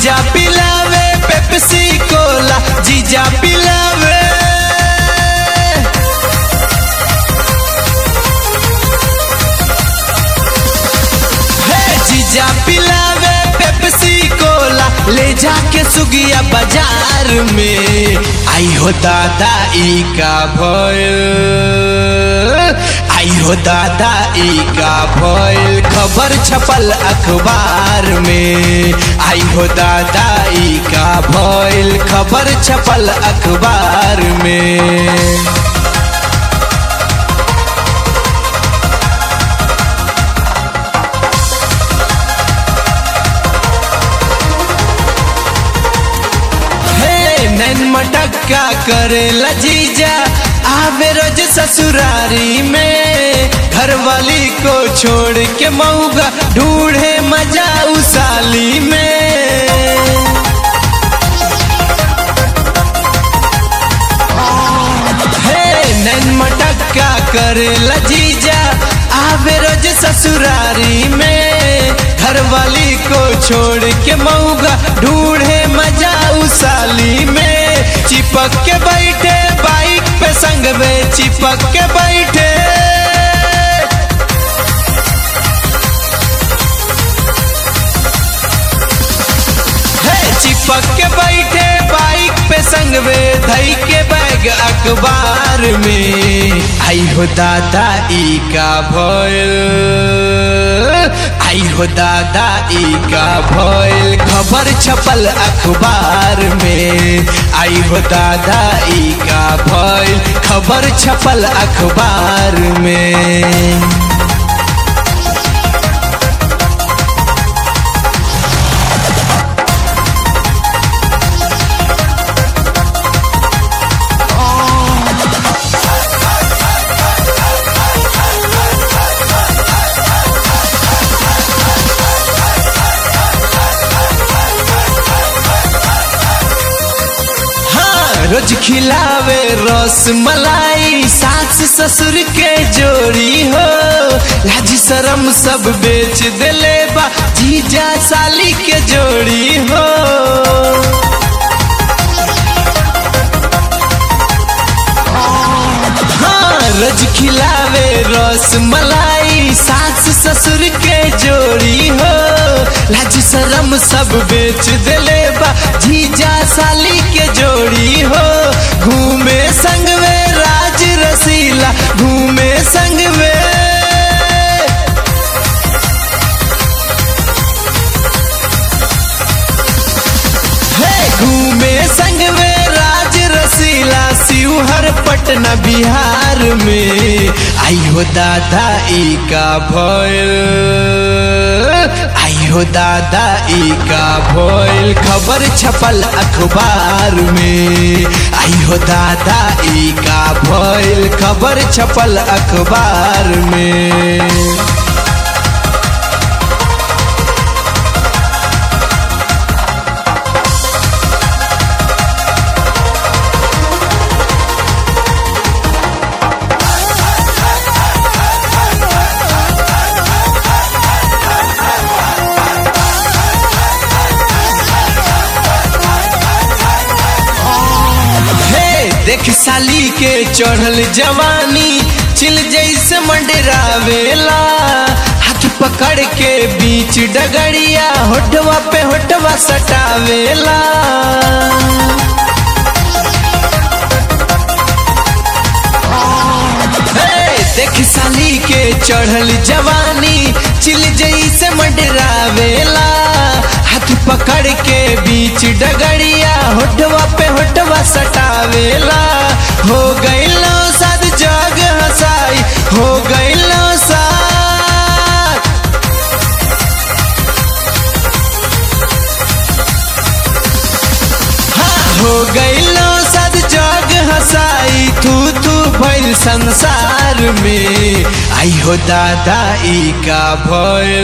जीजा पिलावे पेप्सी कोला जीजा पिलावे हे जीजा पिलावे पेप्सी कोला ले जाके सुगिया बाजार में आई हो दादा ई का भयल आई हो दादा ई का भयल खबर छपल अखबार में आई हो दादा ई का भयल खबर छपल अखबार में हे नैन मटक्का करे लजीजा आवे रोज ससुरारी में घर वाली को छोड़ के मऊगा ढूंढे मजा उसाली में हे नैन मटक्का करे लजीजा आवे रोज ससुरारी में घर वाली को छोड़ के मऊगा ढूंढे मजा उसाली में चिपक के बैठे बाइक पे संग में चिपक के बैठे हे चिपक के बैठे बाइक पे संग में धई के बैग अखबार में आई हो दादा ई का भयल आई हो दादा ई का भयल खबर छपल अखबार में आई हो दादा ई का भयल खबर छपल अखबार में हाँ रोज खिलावे रस मलाई सास ससुर के जोड़ी हो लाज शरम सब बेच देले बा जीजा साली के जोड़ी हो हाँ रोज खिलावे रस मलाई सास ससुर के जोड़ी हो लाज शरम सब बेच देले बा जीजा साली के जोड़ी हो घूमे संग में राज रसीला घूमे संग में हे घूमे संग में राज रसीला शिवहर पटना बिहार में आई हो दादा ई का भयल आई हो दादा ई का भयल खबर छपल अखबार में आई हो दादा ई का भयल खबर छपल अखबार में हे देख साली के चढ़ल जवानी चिल जैसे मंडरावेला हाथ पकड़ के बीच डगड़िया होठवा पे होठवा सटावेला हे, देख साली के चढ़ल जवानी चिल जैसे मंडरावेला हाथ पकड़ के बीच डगड़िया होठवा पे होठवा सटावेला हो गईलो सद जग हसाई हो गईलो साथ हाँ, हो गईलो सद जग हसाई तू तू भइल संसार में आई हो दादा ई का भयल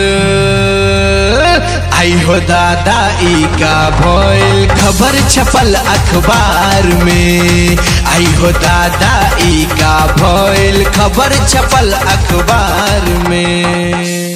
आई हो दादा ई का भयल खबर छपल अखबार में आई हो दादा ई का भयल खबर छपल अखबार में